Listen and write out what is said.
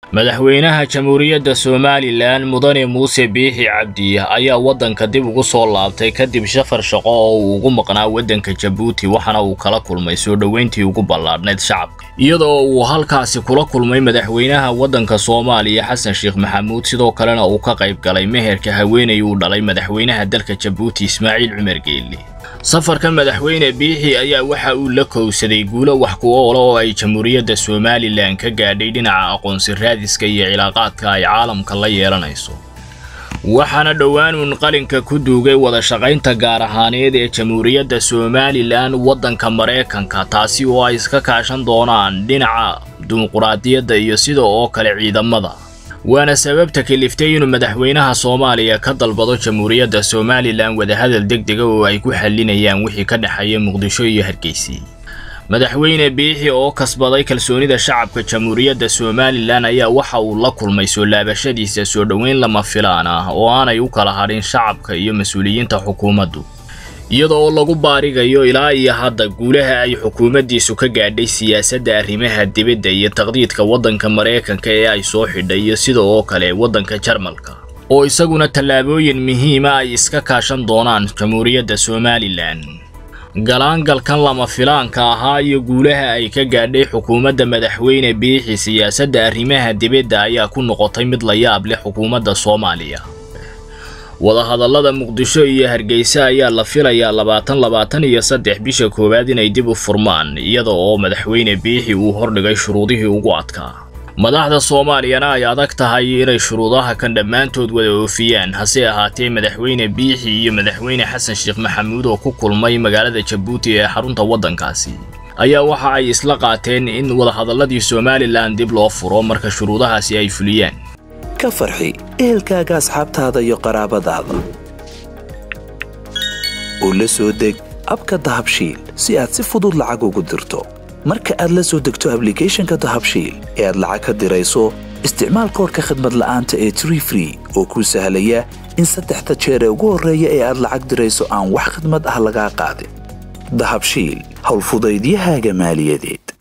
madaxweynaha jamhuuriyadda somalilan mudane muuse biixi cabdi ayaa waddanka dib ugu soo laabtay kadib shafar shaqo oo uu ugu maqnaa waddanka jabuuti waxaana uu kala kulmay soo dhoweyntii ugu ballaadhnayd shacabka iyadoo uu halkaasi kula kulmay madaxweynaha waddanka soomaaliya xasan sheekh maxamuud sidoo kalena uu ka qayb galay meherka haweenay uu dhalay madaxweynaha dalka jabuuti ismaaciil cumar geelle safarka madaxweyne biixi ayaa waxa uu la kowsaday guulo wax ku oola oo ay jamhuuriyadda somalilan ka gaadhay dhinaca aqoonsi raadiska iyo cilaaqaadka ay caalamka la yeelanayso waxaana dhowaanuun qalinka ku duugay wada shaqaynta gaar ahaaneed ee jamhuuriyadda somalilan waddanka maraykanka taasi oo ay iska kaashan doonaan dhinaca dimuquraadiyadda iyo sida oo kale ciidamada waana sababta kaliftay inuu madaxweynaha soomaaliya ka dalbado jamhuuriyadda somalilan wadahadal degdega oo ay ku xallinayaan wixii ka dhexeeya muqdisho iyo hargeysi madaxweyne biixi oo kasbaday kalsoonida shacabka jamhuuriyadda somalilan ayaa waxa uu la kulmay soo laabashadiisa soo dhoweyn lama filaan ah oo aanay u kala hadhin shacabka iyo mas-uuliyiinta xukuumaddu iyadoo lagu baarigayo ilaa iyo hadda guulaha ay xukuumaddiisu ka gaadhay siyaasadda arrimaha dibadda iyo taqdiidka waddanka maraykanka ee ay ssoo xidhay iyo sida oo kale waddanka jarmalka oo isaguna tallaabooyin muhiima ay iska kaashan doonaan jamhuuriyadda somalilan galaangalkan lama filaanka ahaa iyo guulaha ay ka gaadhay xukuumadda madaxweyne biixi siyaasadda arrimaha dibadda ayaa ku noqotay mid la yaab leh xukuumadda soomaaliya wadahadallada muqdisho iyo hargeysa ayaa la filayaa labaatan labaatan iyo saddex bisha koowaad inay dib u furmaan iyada oo madaxweyne biixi uu hordhigay shuruudihii ugu adkaa madaxda soomaaliyana ay adag tahay inay shuruudaha kan dhammaantood wada oofiyaan hase ahaatee madaxweyne biixi iyo madaxweyne xasan sheekh maxamuud oo ku kulmay magaalada jabuuti ee xarunta waddankaasi ayaa waxa ay isla qaateen in wadahadalladii somalilan dib loo furo marka shuruudahaasi ay fuliyaan ka farxi ehelkaaga asxaabtaada iyo qaraabadaada oo la soo deg abka dahabshiil si aad si fudud lacag ugu dirto marka aad la soo degto ablicathonka dahabshiil ee aad lacag ka dirayso isticmaal koorka khadmad la'aanta ee tree free oo kuu sahlaya in saddexda jeer ee ugu horreeya ee aad lacag dirayso aan wax khadmad ah lagaa qaadin dahabshiil howlfudaydiyahaaga maaliyadeed